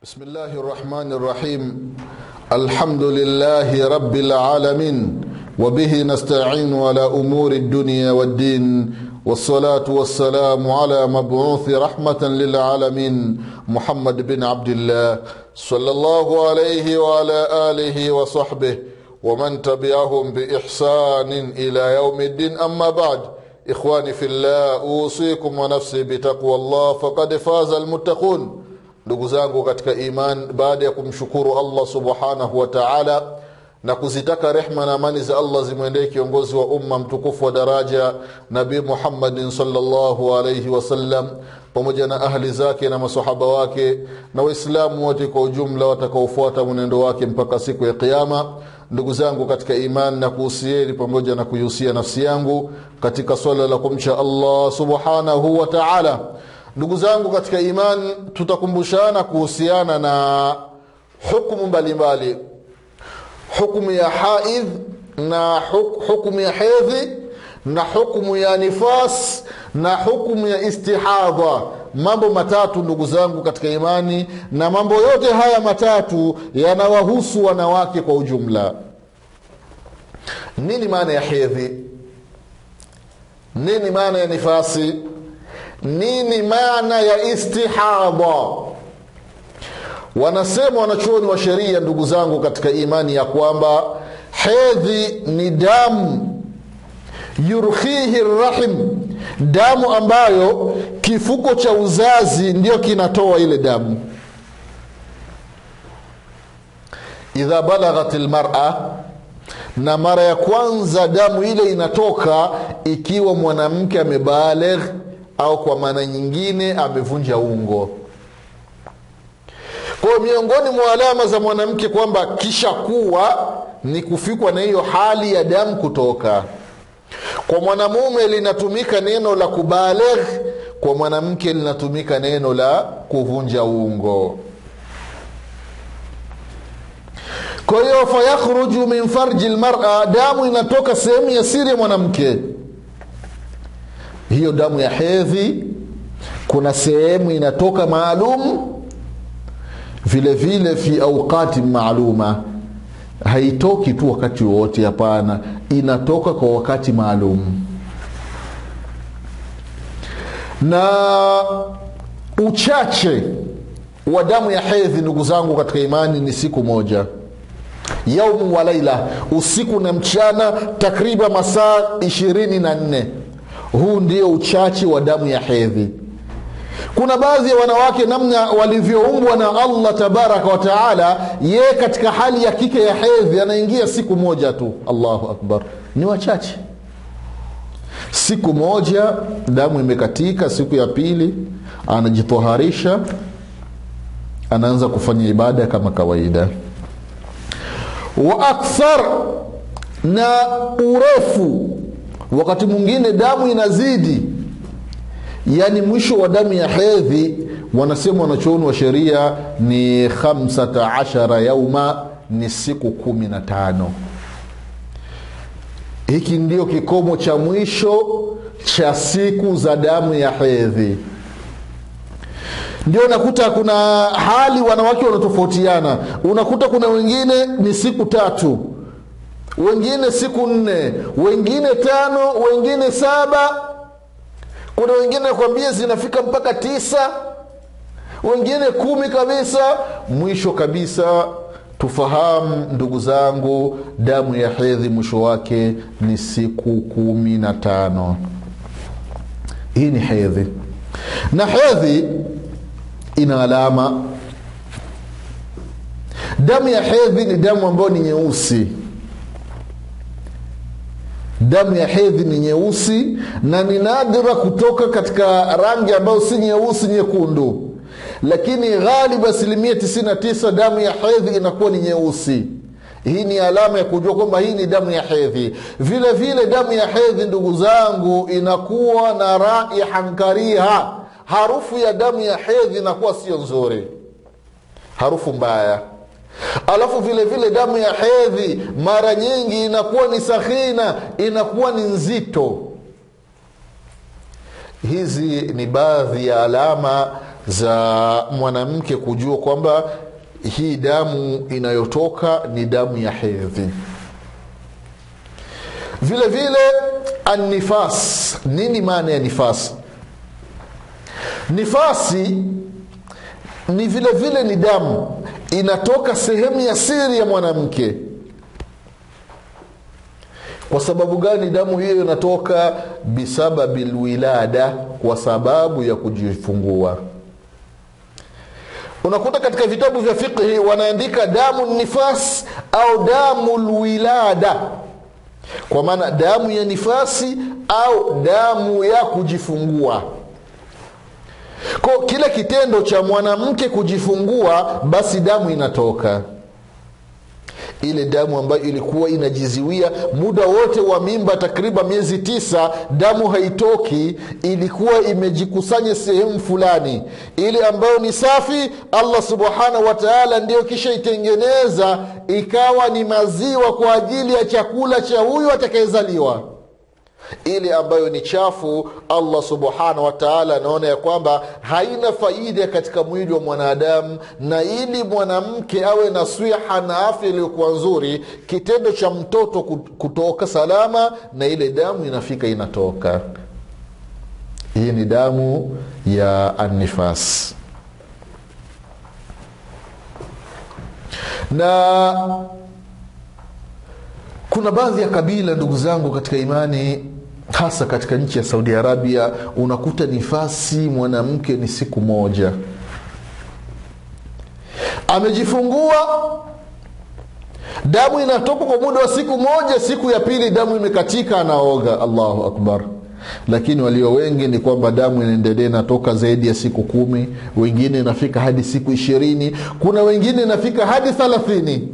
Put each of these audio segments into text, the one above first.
بسم الله الرحمن الرحيم الحمد لله رب العالمين وبه نستعين على امور الدنيا والدين والصلاه والسلام على مبعوث رحمه للعالمين محمد بن عبد الله صلى الله عليه وعلى اله وصحبه ومن تبعهم باحسان الى يوم الدين اما بعد اخواني في الله اوصيكم ونفسي بتقوى الله فقد فاز المتقون ndugu zangu katika iman baada ya kumshukuru allah subhanahu wa taala na kuzitaka rehma na amani za allah zimwendee kiongozi wa umma mtukufu wa daraja nabii muhammadin salllahu alaihi wasallam pamoja na ahli zake na masahaba wake na waislamu wote kwa ujumla watakaofuata mwenendo wake mpaka siku ya qiama ndugu zangu katika iman na kuhusieni pamoja na kuihusia nafsi yangu katika swala la kumcha allah subhanahu wa taala ndugu zangu katika iman tutakumbushana kuhusiana na hukumu mbalimbali hukumu ya haidh na hukumu ya hedhi na hukumu ya nifas na hukumu ya istihadha mambo matatu ndugu zangu katika imani na mambo yote haya matatu yanawahusu wanawake kwa ujumla nini maana ya hedhi nini maana ya nifasi nini maana ya istihadha wanasema wanachuoni wa sheria ndugu zangu katika imani ya kwamba hedhi ni damu yurkhihi rahim damu ambayo kifuko cha uzazi ndio kinatoa ile damu idha balaghat lmara na mara ya kwanza damu ile inatoka ikiwa mwanamke amebalegh au kwa maana nyingine amevunja ungo kwayo miongoni mwa alama za mwanamke kwamba kisha kuwa ni kufikwa na hiyo hali ya damu kutoka kwa mwanamume linatumika neno la kubalegh kwa mwanamke linatumika neno la kuvunja ungo kwa hiyo fayakhruju min farji lmara damu inatoka sehemu ya siri ya mwanamke hiyo damu ya hedhi kuna sehemu inatoka maalum vile vile fi auqati maaluma haitoki tu wakati wowote hapana inatoka kwa wakati maalum na uchache wa damu ya hedhi ndugu zangu katika imani ni siku moja yaumu wa laila usiku na mchana takriban masaa ishirini na nne huu ndio uchache wa damu ya hedhi kuna baadhi ya wanawake namna walivyoumbwa na allah tabaraka wataala yeye katika hali ya kike ya hedhi anaingia siku moja tu allahu akbar ni wachache siku moja damu imekatika siku ya pili anajitoharisha anaanza kufanya ibada kama kawaida wa akthar na urefu wakati mwingine damu inazidi yaani mwisho wa damu ya hedhi wanasema wanachuoni wa sheria ni 15 yauma ni siku kumi na tano hiki ndio kikomo cha mwisho cha siku za damu ya hedhi ndio unakuta kuna hali wanawake wanatofautiana unakuta kuna wengine ni siku tatu wengine siku nne wengine tano wengine saba kuna wengine nakwambia zinafika mpaka tisa wengine kumi kabisa mwisho kabisa tufahamu ndugu zangu damu ya hedhi mwisho wake ni siku kumi na tano hii ni hedhi na hedhi ina alama damu ya hedhi ni damu ambayo ni nyeusi damu ya hedhi ni nyeusi na ni nadra kutoka katika rangi ambayo si nyeusi nyekundu lakini ghalibu asilimia 99 damu ya hedhi inakuwa ni nyeusi hii ni alama ya kujua kwamba hii ni damu ya hedhi vile vile damu ya hedhi ndugu zangu inakuwa na raihan kariha harufu ya damu ya hedhi inakuwa sio nzuri harufu mbaya alafu vile vile damu ya hedhi mara nyingi inakuwa ni sakhina inakuwa ni nzito hizi ni baadhi ya alama za mwanamke kujua kwamba hii damu inayotoka ni damu ya hedhi vile vile annifas nini maana ya nifas nifasi ni vile vile ni damu inatoka sehemu ya siri ya mwanamke kwa sababu gani damu hiyo inatoka bisababi lwilada kwa sababu ya kujifungua unakuta katika vitabu vya fiqhi wanaandika damu nifas au damu lwilada kwa maana damu ya nifasi au damu ya kujifungua ko kila kitendo cha mwanamke kujifungua basi damu inatoka ile damu ambayo ilikuwa inajiziwia muda wote wa mimba takriban miezi tisa damu haitoki ilikuwa imejikusanya sehemu fulani ile ambayo ni safi allah subhanahu wa taala ndio kisha itengeneza ikawa ni maziwa kwa ajili ya chakula cha huyo atakayezaliwa ile ambayo ni chafu allah subhanahu wataala anaona ya kwamba haina faida katika mwili wa mwanadamu na ili mwanamke awe na swiha na afya iliyokuwa nzuri kitendo cha mtoto kutoka salama na ile damu inafika inatoka hii ni damu ya annifas na kuna baadhi ya kabila ndugu zangu katika imani hasa katika nchi ya saudi arabia unakuta nifasi mwanamke ni siku moja amejifungua damu inatoka kwa muda wa siku moja siku ya pili damu imekatika anaoga allahu akbar lakini walio wengi ni kwamba damu inaendelea inatoka zaidi ya siku kumi wengine inafika hadi siku ishirini kuna wengine inafika hadi thalathini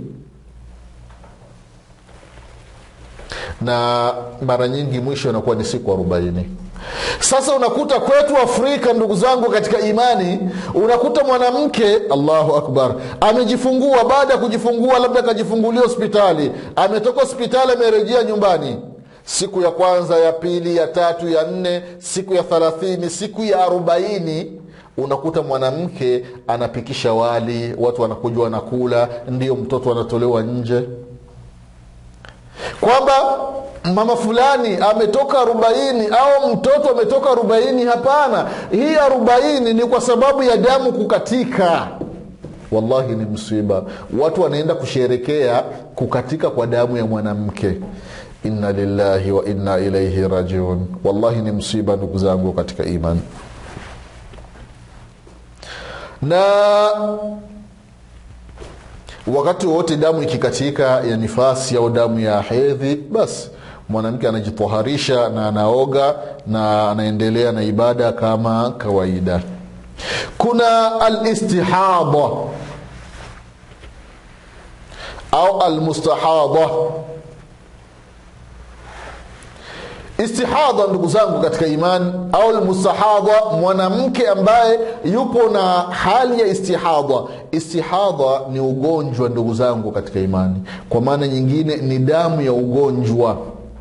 na mara nyingi mwisho inakuwa ni siku arobaini sasa unakuta kwetu afrika ndugu zangu katika imani unakuta mwanamke allahu akbar amejifungua baada ya kujifungua labda akajifungulia hospitali ametoka hospitali amerejea nyumbani siku ya kwanza ya pili ya tatu ya nne siku ya thalathini siku ya arobaini unakuta mwanamke anapikisha wali watu wanakuja wanakula ndio mtoto anatolewa nje kwamba mama fulani ametoka arobaini au mtoto ametoka arobaini hapana hii arobaini ni kwa sababu ya damu kukatika wallahi ni msiba watu wanaenda kusherekea kukatika kwa damu ya mwanamke inna lillahi wa inna ilaihi rajiun wallahi ni msiba ndugu zangu katika imani na wakati wowote damu ikikatika ya nifasi au damu ya hedhi basi mwanamke anajitoharisha na anaoga na anaendelea na ibada kama kawaida kuna alistihada au almustahada istihadha ndugu zangu katika imani au lmustahadha mwanamke ambaye yupo na hali ya istihadha istihadha ni ugonjwa ndugu zangu katika imani kwa maana nyingine ni damu ya ugonjwa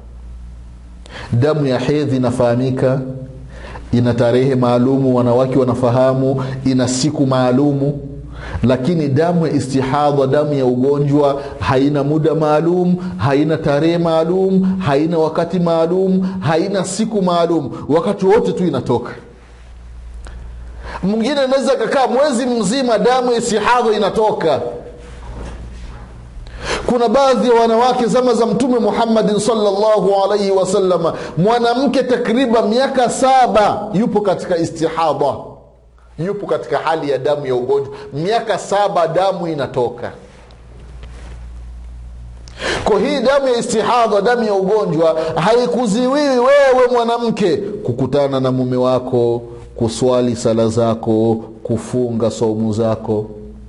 damu ya hedhi inafahamika ina tarehe maalumu wanawake wanafahamu ina siku maalumu lakini damu ya istihadha damu ya ugonjwa haina muda maalum haina tarehe maalum haina wakati maalum haina siku maalum wakati wote tu inatoka mwingine anaweza kakaa mwezi mzima damu ya istihadha inatoka kuna baadhi ya wanawake zama za mtume muhammadin salllahu alaihi wasalama mwanamke takriban miaka saba yupo katika istihadha yupo katika hali ya damu ya ugonjwa miaka saba damu inatoka kwa hii damu ya istihadha damu ya ugonjwa haikuziwiwi wewe mwanamke kukutana na mume wako kuswali sala zako kufunga saumu zako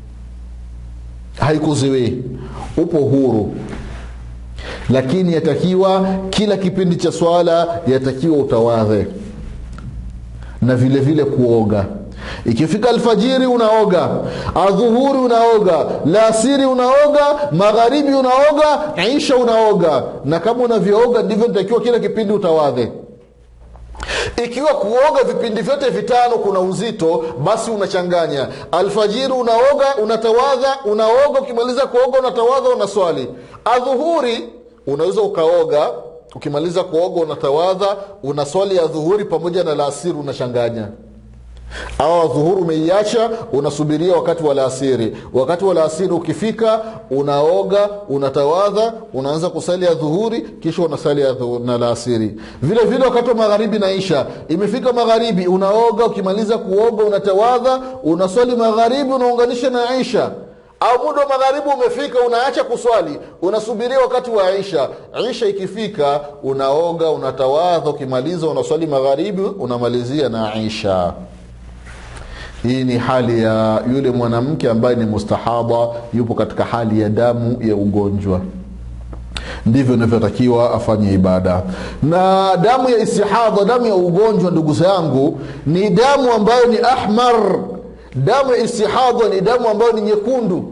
haikuziwii upo huru lakini yatakiwa kila kipindi cha swala yatakiwa utawadhe na vile vile kuoga ikifika alfajiri unaoga adhuhuri unaoga laasiri unaoga magharibi unaoga isha unaoga na kama unavyooga ndivyo nitakiwa kila kipindi utawadhe ikiwa kuoga vipindi vyote vitano kuna uzito basi unachanganya alfajiri unaoga unatawadha unaoga ukimaliza kuoga unatawadha unaswali adhuhuri unaweza ukaoga ukimaliza kuoga unatawadha unaswali ya dhuhuri pamoja na laasiri unachanganya au adhuhuri umeiacha unasubiria wakati wa laasiri wakati wa laasiri ukifika unaoga unatawadha unaanza kusali ya dhuhuri kisha unasali ya dhuhuri na laasiri vile vile wakati wa magharibi naisha imefika magharibi unaoga ukimaliza kuoga unatawadha unaswali magharibi unaunganisha na isha au muda wa magharibi umefika unaacha kuswali unasubiria wakati wa isha isha ikifika unaoga unatawadha ukimaliza unaswali magharibi unamalizia na isha hii ni hali ya yule mwanamke ambaye ni mustahaba yupo katika hali ya damu ya ugonjwa ndivyo inavyotakiwa afanye ibada na damu ya istihadha damu ya ugonjwa ndugu zangu ni damu ambayo ni ahmar damu ya istihadha ni damu ambayo ni nyekundu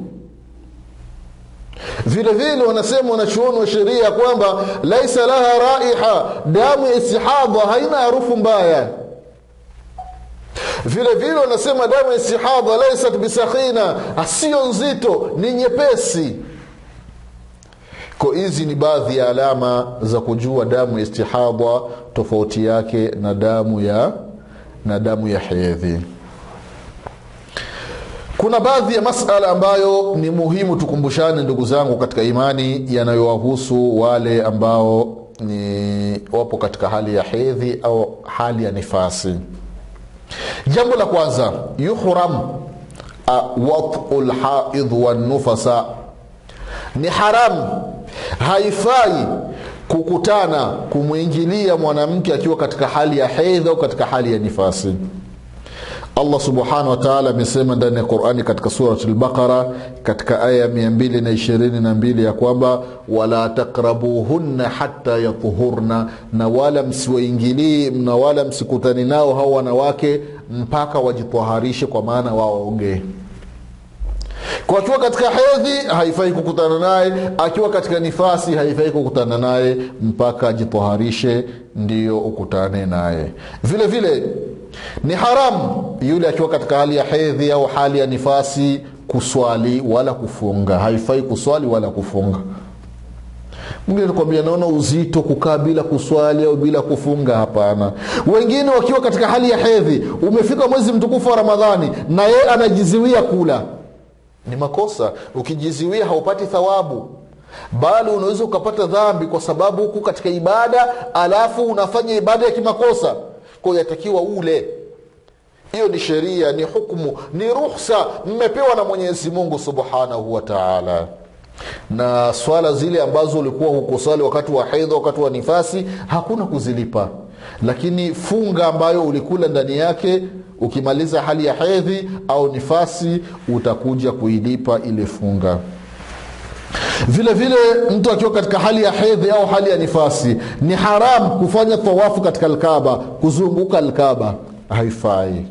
vile vile wanasema wanachuoni wa sheria kwamba laisa laha raiha damu ya istihadha haina harufu mbaya vile vile wanasema damu ya istihadha laisat bisakhina sio nzito ni nyepesi ko hizi ni baadhi ya alama za kujua damu ya istihadha tofauti yake na damu ya na damu ya hedhi kuna baadhi ya masala ambayo ni muhimu tukumbushane ndugu zangu katika imani yanayowahusu wale ambao ni wapo katika hali ya hedhi au hali ya nifasi jambo la kwanza yuhram watu lhaidh wanufasa ni haramu haifai kukutana kumwingilia mwanamke akiwa katika hali ya hedhi au katika hali ya nifasi allah subhanahu wataala amesema ndani ya qurani katika surat lbaqara katika aya ya 222 ya kwamba wala takrabuhunna hata yatuhurna na wala msiwaingilii na wala msikutani nao hao wanawake mpaka wajitwaharishe kwa maana waogee kwa akiwa katika hedhi haifai kukutana naye akiwa katika nifasi haifai kukutana naye mpaka ajitwaharishe ndiyo ukutane naye vile vile ni haramu yule akiwa katika hali ya hedhi au hali ya nifasi kuswali wala kufunga haifai kuswali wala kufunga mwingine nakwambia naona uzito kukaa bila kuswali au bila kufunga hapana wengine wakiwa katika hali ya hedhi umefika mwezi mtukufu wa ramadhani na yeye anajiziwia kula ni makosa ukijiziwia haupati thawabu bali unaweza ukapata dhambi kwa sababu huku katika ibada alafu unafanya ibada ya kimakosa kwa yatakiwa ule hiyo ni sheria ni hukmu ni ruhsa mmepewa na mwenyezi mungu subhanahu wa taala na swala zile ambazo ulikuwa hukusali wakati wa hedha wakati wa nifasi hakuna kuzilipa lakini funga ambayo ulikula ndani yake ukimaliza hali ya hedhi au nifasi utakuja kuilipa ile funga vile vile mtu akiwa katika hali ya hedhi au hali ya nifasi ni haram kufanya tawafu katika alkaba kuzunguka alkaba haifai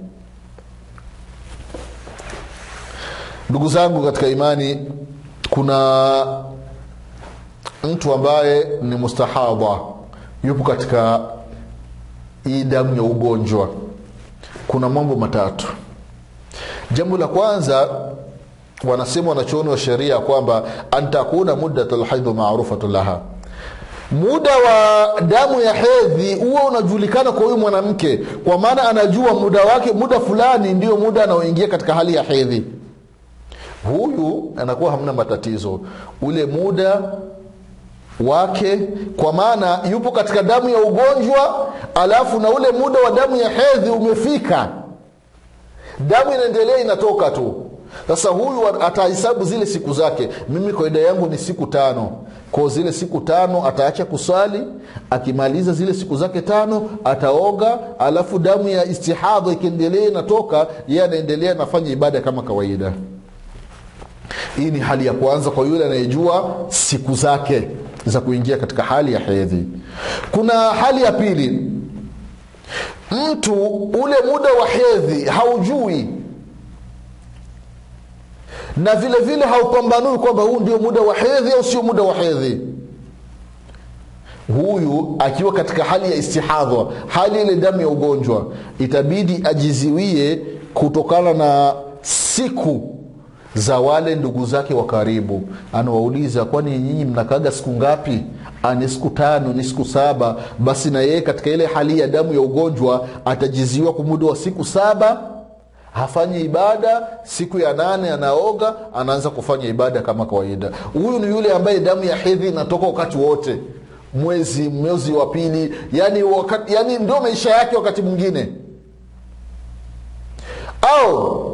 ndugu zangu katika imani kuna mtu ambaye ni mustahadha yupo katika hii damu ya ugonjwa kuna mambo matatu jambo la kwanza wanasema wanachuoni wa sheria kwamba antakuna muddat lhaidhu marufatu laha muda wa damu ya hedhi huwa unajulikana kwa huyu mwanamke kwa maana anajua muda wake muda fulani ndio muda anaoingia katika hali ya hedhi huyu anakuwa hamna matatizo ule muda wake kwa maana yupo katika damu ya ugonjwa alafu na ule muda wa damu ya hedhi umefika damu inaendelea inatoka tu sasa huyu atahesabu zile siku zake mimi kawaida yangu ni siku tano ko zile siku tano ataacha kusali akimaliza zile siku zake tano ataoga alafu damu ya istihadha ikiendelea inatoka ye anaendelea anafanya ibada kama kawaida hii ni hali ya kwanza kwa yule anayejua siku zake za kuingia katika hali ya hedhi kuna hali ya pili mtu ule muda wa hedhi haujui na vile vile haupambanui kwamba huu ndio muda wa hedhi au sio muda wa hedhi huyu akiwa katika hali ya istihadha hali ile damu ya ugonjwa itabidi ajiziwie kutokana na siku za wale ndugu zake wa karibu anawauliza kwani nyinyi mnakaga siku ngapi ni siku tano ni siku saba basi na yeye katika ile hali ya damu ya ugonjwa atajiziwa kwa muda wa siku saba hafanyi ibada siku ya nane anaoga anaanza kufanya ibada kama kawaida huyu ni yule ambaye damu ya hedhi inatoka wakati wote mwezi mwezi wa pili yani, wakati, yani ndio maisha yake wakati mwingine au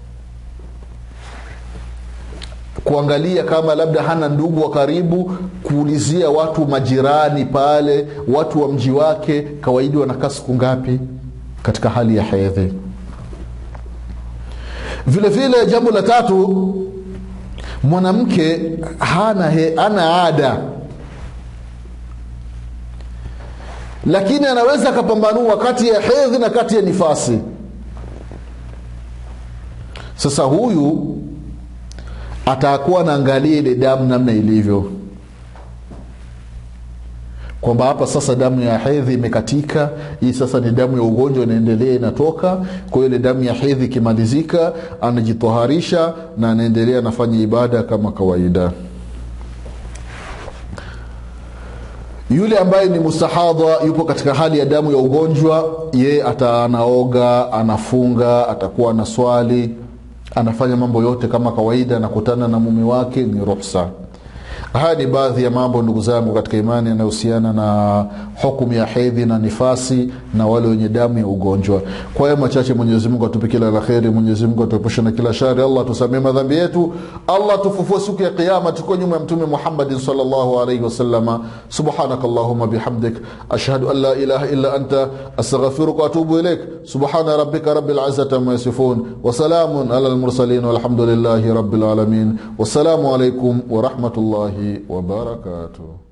kuangalia kama labda hana ndugu wa karibu kuulizia watu majirani pale watu wa mji wake kawaidi wanakaa siku ngapi katika hali ya hedhi vile vile jambo la tatu mwanamke hana, he, hana ada lakini anaweza akapambanua kati ya hedhi na kati ya nifasi sasa huyu atakuwa naangalia ile damu namna ilivyo kwamba hapa sasa damu ya hedhi imekatika hii sasa ni damu ya ugonjwa inaendelea inatoka kwa hiyo ile damu ya hedhi ikimalizika anajitoharisha na anaendelea anafanya ibada kama kawaida yule ambaye ni mustahadha yupo katika hali ya damu ya ugonjwa ye ata anaoga anafunga atakuwa na swali anafanya mambo yote kama kawaida anakutana na mume wake ni ruhsa haya ni baadhi ya mambo ndugu zangu katika imani yanayohusiana na hukumu ya hedhi na nifasi na wale wenye damu ya ugonjwa kwa hayo machache mwenyezimungu atupe kila la kheri mwenyezimungu atuepushe na kila shari allah tusamee madhambi yetu allah tufufue siku ya qiama tuko nyuma ya mtume muhammadin salllahu alaihi wasalama subhanaka allahuma bihamdik ashhadu an la ilaha illa anta astaghfiruka waatubu ilaik subhana rabbika rabi lizati ama yasifun wasalamun ala lmursalin walhamdulillahi rabi lalamin wassalamu alaikum warahmatullahi wabarakatuh